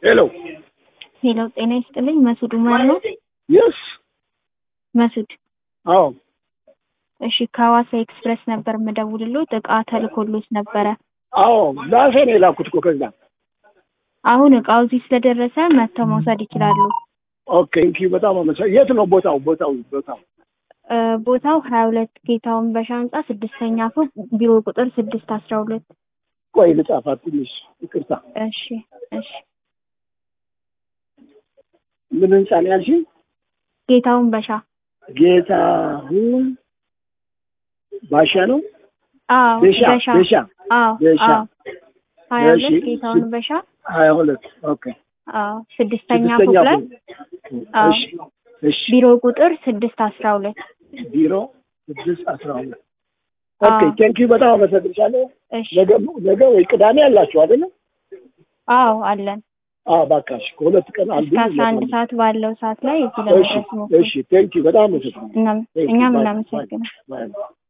ሄሎ ሄሎ ጤና ይስጥልኝ። መሱድ ኡመር ነው? የስ መሱድ አዎ እሺ፣ ከሐዋሳ ኤክስፕረስ ነበር የምደውልሎት እቃ ተልኮሎት ነበረ። አዎ ዛፌ ነው የላኩት እኮ ከዛ አሁን እቃው እዚህ ስለደረሰ መጥተው መውሰድ ይችላሉ። ኦኬ እንኪ በጣም አመሰ የት ነው ቦታው ቦታው ቦታው እ ቦታው ሀያ ሁለት ጌታውን በሻ ህንጻ ስድስተኛ ፎቅ ቢሮ ቁጥር ስድስት አስራ ሁለት ቆይ ልጻፋት ትንሽ ይቅርታ እሺ እሺ ምን ህንጻ ነው ያልሽኝ ጌታውን በሻ ጌታሁን ባሻ ነው አዎ ቤሻ በሻ ቤሻ አዎ ቤሻ አዎ ሀያ እሺ፣ ሁለት ጌታውን ስ- በሻ ሀያ ሁለት ኦኬ አዎ ስድስተኛ ፎቅ ስድስተኛ ላይ ፎቅ አዎ እሺ እሺ ቢሮ ቁጥር ስድስት አስራ ሁለት ቢሮ ስድስት አስራ ሁለት ኦኬ አዎ ቴንኪዩ በጣም አመሰግንሻለሁ እሺ ነገ ነገ ወይ ቅዳሜ አላችሁ አይደለ አዎ አለን አዎ ባካሽ ከሁለት ቀን አንዱ እስከ አስራ አንድ ሰዓት ባለው ሰዓት ላይ እዚህ እሺ ለመድረስ ሞክሩ። እሺ ቴንኪዩ በጣም አመሰግናለሁ እናም- Thank you. እኛም Bye. እናመሰግናለን። Bye. Bye.